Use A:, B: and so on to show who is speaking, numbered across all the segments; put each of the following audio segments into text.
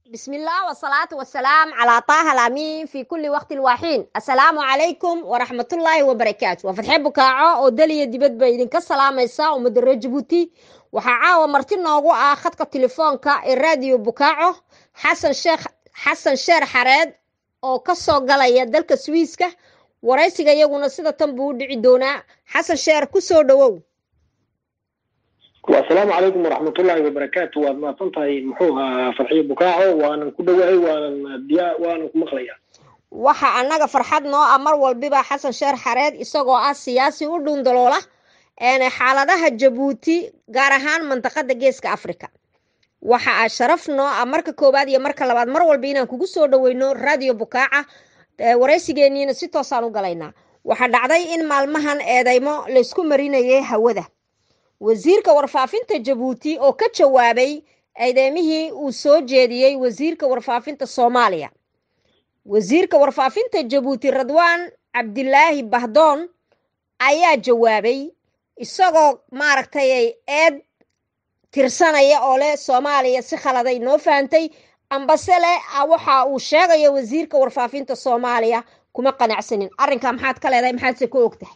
A: بسم الله والصلاة والسلام على طه الأمين في كل وقت الواحين السلام عليكم ورحمة الله وبركاته وفتحي بكاعو oo daliya dibad bay idinka salaamaysaa ummadda reer jabuuti waxaa caawa marti noogu ah khadka telefoonka ee raadiyo bukaaco xasan sheekh xasan sheer xareed oo ka soo galaya dalka swiiska waraysiga iyaguna sida tan buu u dhici doonaa xasan sheer ku soo dhowow
B: asalaamu calaykum waraxmatullaahi wabarakaatu waad mahadsan tahay muxuu ahaa farxiyo bukaaco waanan ku dhowahay waanan diya waanan ku maqlaya
A: waxa annaga farxad noo ah mar walbiba xasan sheer xareed isagoo ah siyaasi u dhundaloola xaaladaha jabuuti gaar ahaan mantaqada geeska africa waxa a sharaf noo ah marka koowaad iyo marka labaad mar walba inaan kugu soo dhoweyno radio bukaaca waraysigeeniina si toosaan u galaynaa waxaa dhacday in maalmahan eedeymo laysku marinayay hawada wasiirka warfaafinta jabuuti oo ka jawaabay eedeymihii uu soo jeediyey wasiirka warfaafinta soomaaliya wasiirka warfaafinta jabuuti radwaan cabdilaahi bahdoon ayaa jawaabay isagoo maaragtay eed tirsanaya oo leh soomaaliya si khaladay noo fahantay ambase leh waxa uu sheegayo wasiirka warfaafinta soomaaliya kuma qanacsanin arrinkaa maxaad ka leedahay maxaadse ka og tahay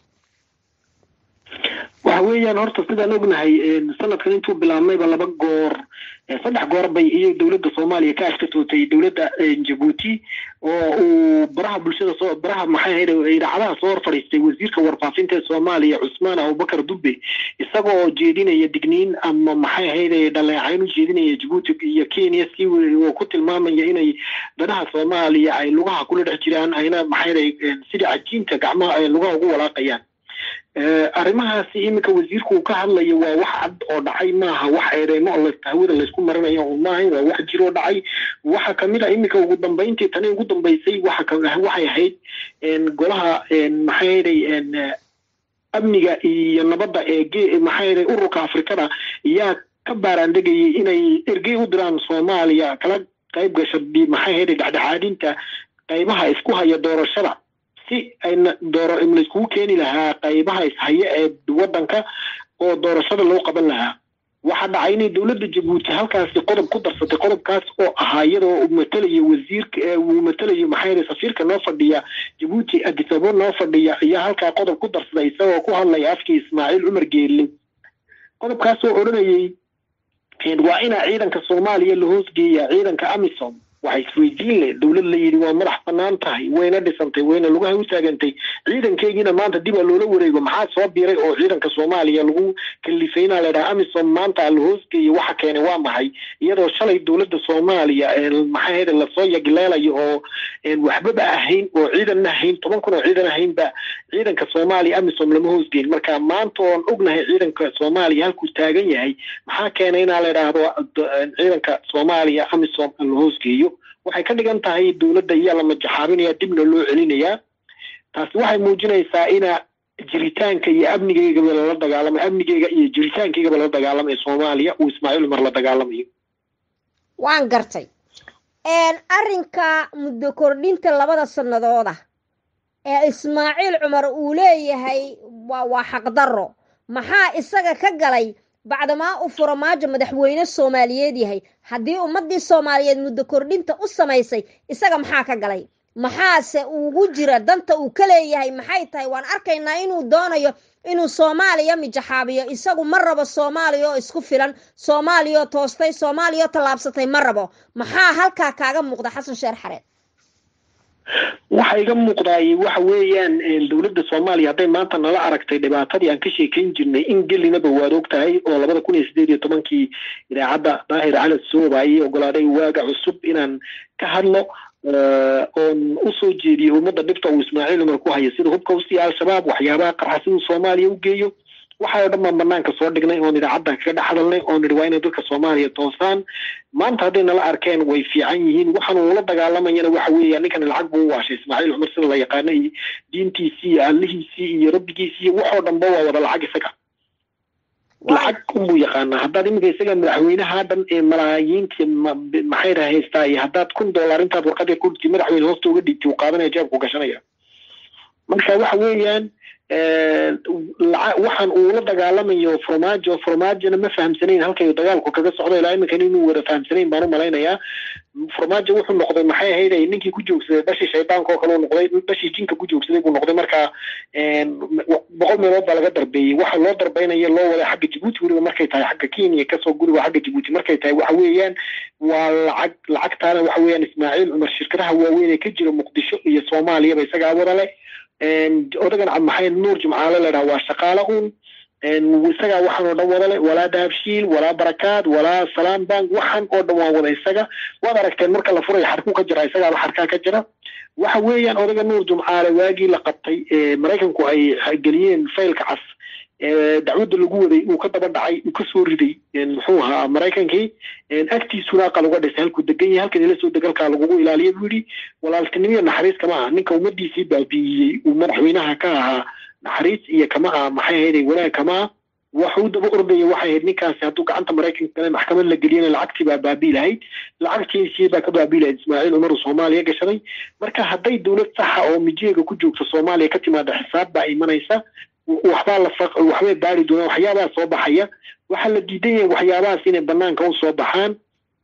B: waxa weeyaan horta sidaan ognahay sanadkan intuu bilaabmayba laba goor saddex goor bay iyo dowladda soomaaliya ka ashkatootay dowladda jabuuti oo uu baraha bulshada soo baraha maxay ahayd idaacadaha soo hor fadhiistay wasiirka warfaafinta ee soomaaliya cusmaan abubakar dubbe isagoo jeedinaya digniin ama maxay ahayd dhaleecayn u jeedinaya jabuuti iyo kenya si oo ku tilmaamaya inay danaha soomaaliya ay lugaha kula dhex jiraan ayna maxay ahayd sidii cajiinta gacmaha ay lugaha ugu walaaqayaan arrimahaasi iminka wasiirku uu ka hadlayo waa wax cad oo dhacay maaha wax eedeymo hawada laysku marinayo un maahayn waa wax jiroo dhacay waxa kamid a iminka ugu dambeyntii tani ugu dambeysay waxay ahayd golaha maxay hayday amniga iyo nabadda ee maxay hayday ururka afrikada ayaa ka baaraandegayay inay ergey u diraan soomaaliya kala qayb gasha maxay hayday dhexdhexaadinta qaybaha isku haya doorashada si ayna dooro layskugu keeni lahaa qaybaha ishaye ee waddanka oo doorashada loo qaban lahaa waxaa dhacay inay dowladda jabuuti halkaasi qodob ku darsatay qodobkaas oo ahaa iyadoo matelayo wasiirka uu matelayo maxaa safiirka noo fadhiya jabuuti adisabo noo fadhiya ayaa halkaa qodob ku darsaday isagoo ku hadlaya afkii ismaaciil cumar geelle qodobkaas oo odhanayay waa inaa ciidanka soomaaliya la hoosgeeyaa ciidanka amisom waxa isweydiin leh dowlad la yidhi waa madax banaan tahay wayna dhisantay wayna lugaha u taagantay ciidankeygiina maanta dib a loola wareego maxaa soo biiray oo ciidanka soomaaliya lagu kalifay inaa ladhaha amisom maanta la hoosgeeyo waxa keenay waa maxay iyadoo shalay dowladda soomaaliya maxay hayda lasoo yagileelayo oo waxbaba ahayn oo ciidanna ahayn toban kun oo ciidan ahaynba ciidanka soomaaliya amisom lama hoosgeyn marka maanta oon ognahay ciidanka soomaaliya halkuu taagan yahay maxaa keenay inaa la idhaahdo ciidanka soomaaliya amisom la hoosgeeyo waxay ka dhigan tahay dowladda iyaa la majaxaabinaya dibna loo celinayaa taasi waxay muujinaysaa ina jiritaanka iyo amnigeygaba lala dagaalamay amnigeyga iyo jiritaankeygaba lala dagaalamaya soomaaliya uu ismaaciil umar la dagaalamayo
A: waan gartay arrinka muddo kordhinta labada sanadooda ee ismaaciil cumar uu leeyahay waa xaqdarro maxaa isaga ka galay bacdamaa uu furamaajo madaxweyne soomaaliyeed yahay haddii ummaddii soomaaliyeed muddo kordhinta u samaysay isaga maxaa ka galay maxaase ugu jira danta uu ka leeyahay maxay tahay waan arkaynaa inuu doonayo inuu soomaaliya mijaxaabiyo isagu ma rabo soomaaliya oo isku filan soomaaliya oo toostay soomaaliya oo tallaabsatay ma rabo maxaa halkaa kaaga muuqda xasan sheer xareed
B: waxa iga muuqdaay waxa weeyaan dowladda soomaaliya hadday maanta nala aragtay dhibaatadii aan ka sheekayn jirnay in gelinaba waad og tahay oo labada kun iyo sideed iyo tobankii idaacadda daahir cali sooba ayay ogolaaday waaga cusub inaan ka hadlo oon usoo jeediyo ummadda dhibta uu ismaaciil umar ku hayo sida hubka usiiya al-shabaab waxyaabaha qarxa siduu soomaaliya u geeyo waxaa o dhan baan banaanka soo dhignay oon idaacadda kaga dhex hadalnay oo nidhi waa inay dadka soomaaliya toosaan maanta hadday nala arkeen way fiican yihiin waxaan uula dagaalamayana waxa weeya ninkan lacag buu u waashay ismaaciil cumar sida la yaqaana iyo diintiisii iyo allihiisii iyo rabbigiisii iyo waxoo dhanba waa wada lacag isaga lacag unbuu yaqaanaa haddaad iminka isaga madaxweynaha dhan ee malaayiinta maxay raha haystaa iyo haddaad kun dollar intaad warqadii ku dhigtay madaxweyne hoosta uga dhigtay uu qaadanaya jeebku gashanaya marka waxa weeyaan waxaan uu la dagaalamayo farmaajo farmaajona ma fahamsanayn halkay dagaalku kaga socdo ilaa iminkan inuu wada fahamsanayn baan u malaynayaa farmaajo wuxuu noqday maxay ahayd ninkii ku joogsaday dhashii shaydaanka oo kale uu noqday dhashii jinka ku joogsaday buu noqday markaa boqol meelood baa laga darbeeyey waxa loo darbeynaya loo waday xagga jabuuti weliba markay tahay xagga kenya kasoo guriga xagga jabuuti markay tahay waxa weeyaan waa lacag lacagtaana waxa weeyaan ismaaciil cumar shirkadaha waaweyn ee ka jira muqdisho iyo soomaaliyaba isagaa wada leh odagan maxay nuur jimcaale ladhaha waa shaqaale un isagaa waxaan oo dhan wada leh walaa dahabshiil walaa barakaad walaa salaam bank waxaan oo dhan waa wada isaga waad aragteen marka la furayo xarkuu ka jira isagaaba xarkaa ka jira waxa weeyaan odaga nuur jumcaale waagii la qabtay maraykanku ay geliyeen faylka cas dacwadda lagu waday uu ka daba dhacay uu kasoo riday muxuu ahaa maraykankii agtiisuna aqal uga dhisay halkuu degan yahay halkan ila soo degalkaa lagugu ilaaliya buu yidhi walaaltinimiyo naxariis kama aha ninka ummadiisii baabi'iyey uu madaxweynaha ka ahaa naxariis iyo kama aha maxay ahayday wanaag kama ah waxuu daba ordaya waxay ahayd ninkaasi hadduu gacanta maraykanka kale maxkamad la geliyana lacagtii baa baabii lahayd lacagtiisii baa ka baabii lahayd ismaaciil cumar uu soomaaliya gashaday marka hadday dowlad saxa oo mijeega ku joogta soomaaliya ka timaada xisaab baa imanaysa waxbaa la waxbay baari doonaan waxyaabaha soo baxaya waxaa la diidan yahay waxyaabahaas inay banaanka u soo baxaan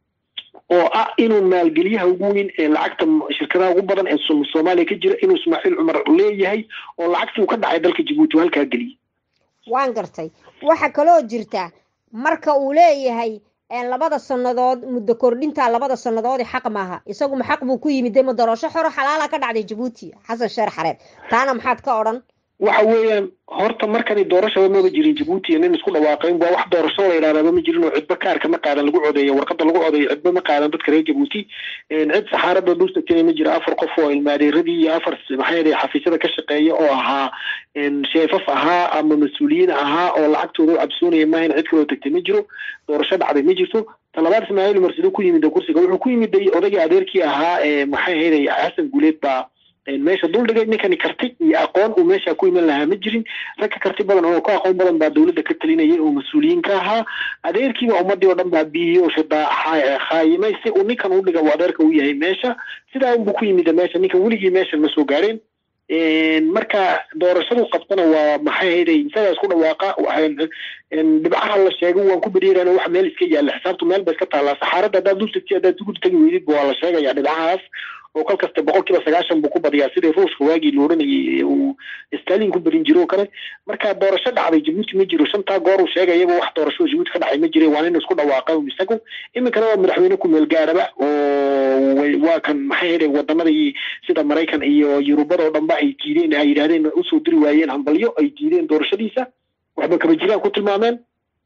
B: oo ah inuu maalgeliyaha ugu weyn ee lacagta shirkadaha ugu badan ee soomaaliya ka jira inuu ismaaciil cumar leeyahay oo lacagtii uu ka dhacay dalka jabuuti uu halkaa geliyey
A: waan gartay waxa kaloo jirta marka uu leeyahay labada sannadood muddo kordhinta labada sannadoodi xaq maaha isaguma xaq buu ku yimid dema doorasho xoro xalaala ka dhacday jabuuti xasan sheer xareed taana maxaad ka odhan
B: waxa weeyaan horta markani doorashaba maba jirin jabuuti iyo nin isku dhawaaqayn waa wax doorasho la yidhahdaba ma jirin oo cidba kaarka ma qaadan lagu codeeyo warqada lagu codeeyo cidba ma qaadan dadka reer jabuuti cid saxaarada dhulsatena ma jira afar qof oo ilmaadeeradii iyo afar maxay ahayd xafiisyada ka shaqeeya oo ahaa sheefaf ahaa ama mas-uuliyiin ahaa oo lacagtooda u cabsoonaya maahan cid kaloo tagtay ma jiro doorasho dhacday ma jirto talabaad ismaaciil umar siduu ku yimid kursiga wuxuu ku yimiday odaygii adeerkii ahaa maxay ahayd xasan guuleed baa meesha duldhigay ninkani karti iyo aqoon uu meesha ku iman lahaa ma jirin ragka karti badan oo ka aqoon badan baa dowladda ka talinayay oo mas-uuliyiin ka ahaa adeerkiiba ummadii oo dhan baa biiyey oo khaayimay si uu ninkan u dhiga uu adeerka u yahay meesha sidaa unbuu ku yimid meesha ninkan weligii meeshan ma soo gaareen marka doorashadu qabtana waa maxay hayday isagaa isku dhawaaqa dhibcaha la sheegay waan ku beriirana wax meel iska yaalla xisaabtu meel ba iska taallaa saxaaradda haddaad dul tagti haddaad dugud tagi weydid waa la sheegaya dhibcahaas oo kal kasta boqol kiiba sagaashan buu ku badiyaa sidii ruushka waagii la odhanayay uu stalin ku berin jiro oo kale marka doorasho dhacday jabuuti ma jiro shantaa goor uu sheegayaba wax doorasho jabuuti ka dhacay ma jire waa nin isku dhawaaqa isagu iminkana waa madaxweyne ku meel gaaraba oo waa kan maxay hayday wadamadii sida maraykan iyo yurubada oo dhanba ay diideen ay yidhahdeen usoo diri waayeen hambalyo ay diideen doorashadiisa waxba kaba jiraan ku tilmaameen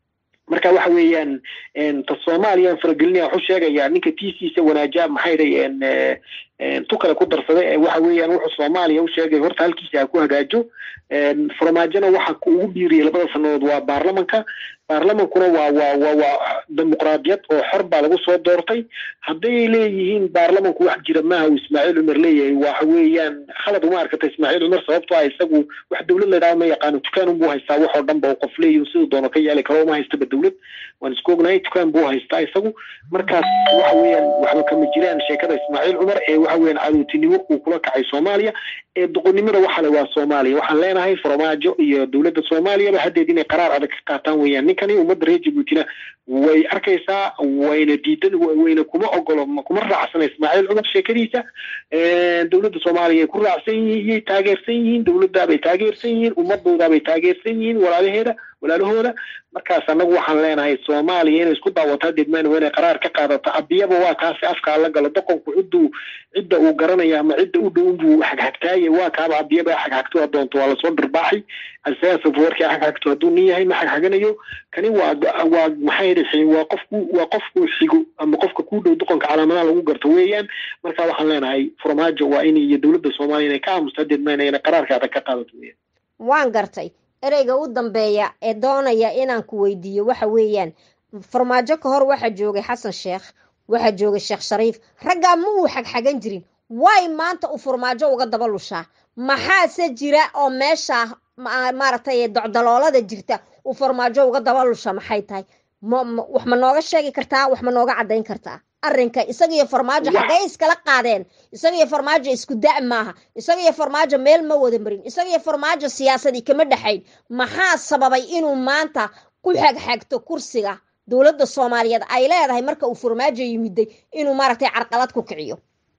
B: marka waxa weeyaan ta soomaaliya faragelinaya wuxuu sheegayaa ninka tiisiisa wanaaja maxay day tu kale ku darsaday waxa weeyaan wuxuu soomaaliya u sheegay horta halkiisa ha ku hagaajo farmaajona waxa ugu biiriyay labada sanadood waa baarlamanka baarlamankuna waa waa waa waa dimuqraadiyad oo xor baa lagu soo doortay hadday leeyihiin baarlamanku wax jira maaha uu ismaaciil cumar leeyahay waxa weeyaan khalad uma arkata ismaaciil cumar sababtoo ah isagu wax dowlad la yidhaha ma yaqaano dukaan unbuu haystaa wax oo dhan ba qof leeyihin siduu doono ka yeeli karo uma haystaba dowlad waan isku ognahay dukaan buu haystaa isagu markaas waxa weeyaan waxba kama jiraan sheekada ismaaciil cumar ee waxa weeyaan cadowtinimo uu kula kacay soomaaliya ee doqonnimada waxale waa soomaaliya waxaan leenahay farmaajo iyo dowladda soomaaliyaba haddeed inay qaraar adag ka qaataan weeyaan ninkani ummadda reer jabuutina way arkaysaa wayna diidan wayna kuma ogolo kuma raacsana ismaaciil cumar sheekadiisa dowladda soomaaliya ay ku raacsan yihiin iyay taageersan yihiin dowladdaabay taageersan yihiin ummadoodaabay taageersan yihiin walaalaheeda walaalahooda markaas annagu waxaan leenahay soomaaliya inay isku daawataa degmaan waa inay qaraar ka qaadato abiyaba waa kaasi afkaa la galo doqonku cidduu cidda uu garanaya ama cidda u dhow buu xagxagtaaye waa kaaba abiyaba xagxagto adoonto waa lasoo dhirbaaxay asaasafwarkii xagxagto hadduu nin yahay ma xagxaganayo kani waa waa maxay dhihi waa qofku waa qofku xigo ama qofka ku dhow doqonka calaamadaha lagu garto weeyaan marka waxaan leenahay farmaajo waa in iyo dowladda soomaaliya inay ka aamusta degmaan inay qaraarka adag ka qaadato weeyaan
A: waan gartay ereyga u dambeeya ee doonaya inaan ku weydiiyo waxa weeyaan farmaajo ka hor waxaa joogay xasan sheekh waxaa joogay sheekh shariif raggaa ma uu xagxagan jirin way maanta uu farmaajo uga daba lushaa maxaase jira oo meesha maaragtay docdaloolada jirta uu farmaajo uga daba lusha maxay tahay wax ma nooga sheegi kartaa wax ma nooga caddayn kartaa arrinka isaga iyo farmaajo xagee iskala qaadeen isaga iyo farmaajo isku da' maaha isaga iyo farmaajo meel ma wada marin isaga iyo farmaajo siyaasadii kama dhexayn maxaa sababay inuu maanta ku xagxagto kursiga dowladda soomaaliyeed ay leedahay marka uu farmaajo yimiday inuu maaragtay carqalad ku kiciyo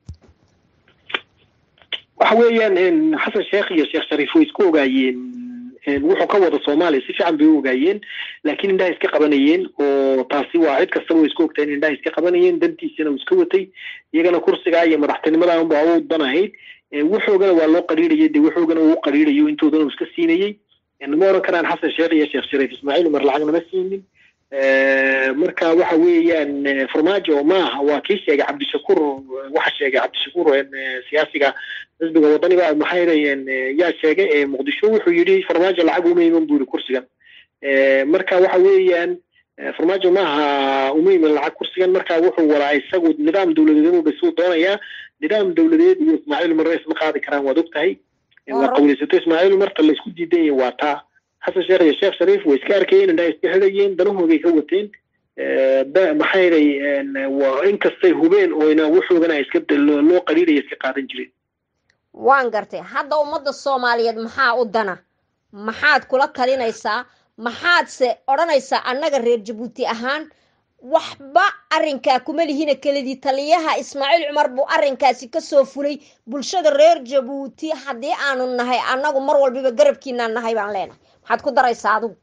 B: waxa weeyaan xasan sheekh iyo sheekh shariif way isku ogaayeen wuxuu ka wada soomaaliya si fiican bay u ogaayeen laakiin indhaha iska qabanayeen oo taasi waa cid kastaba way isku ogtahay in indhaha iska qabanayeen dantiisana uu iska watay iyagana kursigaa iyo madaxtinimadan baa u dan ahayd wuxoogana waa loo qariirayay de wuxoogana uu qariirayo intoodana uu iska siinayey ma oran karaan xasan sheekh iyo sheekh shariif ismaaciil umar lacag nama siinin marka waxa weeyaan farmaajo maaha waa kii sheegay cabdishakuur waxa sheegay cabdishakuur siyaasiga xisbiga wadaniga maxay yidhaheen yaa sheegay muqdisho wuxuu yidhi farmaajo lacag uma iman buu yidhi kursigan marka waxa weeyaan farmaajo maaha uma iman lacag kursigan marka wuxuu wadaa isagu nidaam dowladeed inuu dhisuu doonayaa nidaam dowladeed iyo ismaaciil marre isma qaadi karaan waad ogtahay waa qawleysato ismaaciil marta laysku diidan yahay waa taa xasan sheekh iyo sheekh shariif way iska arkayeen indhaha iska xidhayeen danahoogay ka wateen maxay yidhay waa inkastay hubeen ooyna wuxoogana iska loo qariiraya iska qaadan jireen
A: waan gartay hadda ummadda soomaaliyeed maxaa u dana maxaad kula talinaysaa maxaadse odhanaysaa annaga reer jabuuti ahaan waxba arrinkaa kuma lihina keladii taliyaha ismaaciil cumar buu arrinkaasi kasoo fulay bulshada reer jabuuti haddii aanu nahay annagu mar walbiba garabkiinaan nahay baan leenahay maxaad ku daraysaa adigu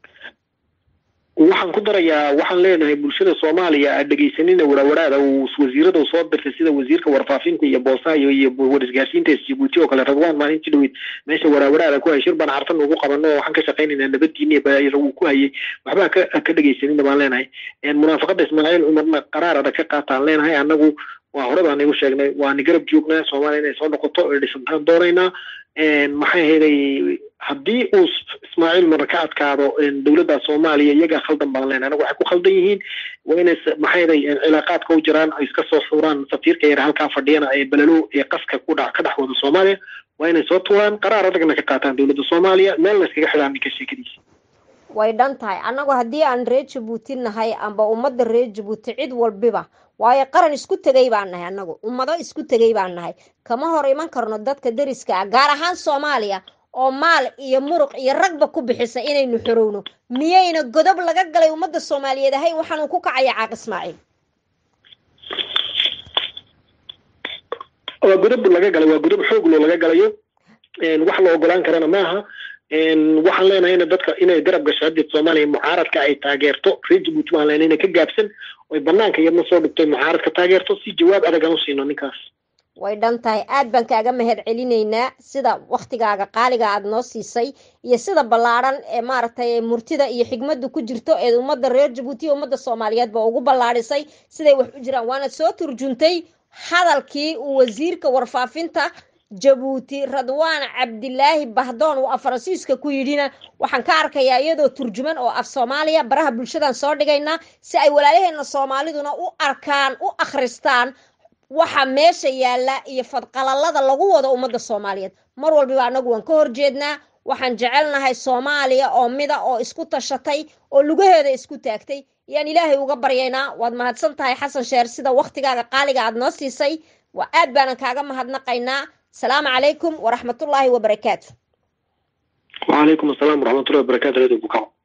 B: waxaan ku darayaa waxaan leenahay bulshada soomaaliya a dhegaysanina warawaraada uu wasiirada uu soo dirtay sida wasiirka warfaafinta iyo boosaha iyo warisgaarsiinta jabuuti oo kale radwaan maalintii dhaweyd meesha warawaraada ku hayay shir baan cartan ugu qabano oo waxaan ka shaqaynaynaa nabadiina uu ku hayay waxbaa ka ka dhegaysanina baan leenahay munaafaqada ismaaciil cumarna qaraar adag ka qaataan leenahay annagu waa hore baan igu sheegnay waani garab joognaa soomaaliya inay soo noqoto ee dhisantaan doonaynaa maxay hayday haddii uu ismaaciil marna ka adkaado dowladda soomaaliya iyagaa khaldan baan leenahay anagu waxay ku khaldan yihiin waa inay maxay hayday cilaaqaadka u jiraan ay iska soo xuuraan safiirka yar halkaa fadhiyana ee balalo ee qaska ku dha ka dhex wada soomaaliya waa inay soo tuuraan qaraar adagna ka qaataan dowladda soomaaliya meelna iskaga xidhaan ninka sheekadiisa
A: way dhan tahay annagu haddii aan reer jabuuti nahay amba ummadda reer jabuuti cid walbiba waayo qaran isku tegay baan nahay annagu ummado isku tegay baan nahay kama hor iman karno dadka deriska ah gaar ahaan soomaaliya oo maal iyo muruq iyo ragba ku bixisa inaynu xorowno miyayna godob laga galay ummadda soomaaliyeed ahayn waxaanu ku kacaya caaq ismaaciil
B: waa godob laga galay waa godob xooglo laga galayo wax la ogolaan karana maaha waxaan leenahay in dadka inay garab gasho hadii soomaaliya mucaaradka ay taageerto reer jabuuti waan leenahay inay ka gaabsan oy banaanka iyadna soo dhigtay mucaaradka taageerto si jawaab adag aan u siino ninkaas
A: way dhan tahay aad baan kaaga mahad celinaynaa sida waktigaaga qaaliga aad noo siisay iyo sida ballaadhan ee maaragtay murtida iyo xigmaddu ku jirto ee ummadda reer jabuuti iyo ummadda soomaaliyeed ba ugu ballaadhisay siday wax u jiraan waana soo turjuntay hadalkii uu wasiirka warfaafinta jabuuti radwaan cabdilaahi bahdoon uu af faransiiska ku yidhina waxaan ka arkayaa iyadoo turjuman oo af soomaaliya baraha bulshadan soo dhigaynaa si ay walaalaheena soomaaliduna u arkaan u akhristaan waxa meesha yaalla iyo fadqalalada lagu wado ummadda soomaaliyeed mar walbiba annagu waan ka horjeednaa waxaan jecelnahay soomaaliya oo mida oo isku tashatay oo lugaheeda isku taagtay yaan ilaahay uga baryaynaa waad mahadsan tahay xasan sheer sida waktigaaga qaaliga aad noo siisay waa aad baanan kaaga mahadnaqaynaa السلام عليكم ورحمة الله وبركاته
B: وعليكم السلام ورحمة الله وبركاته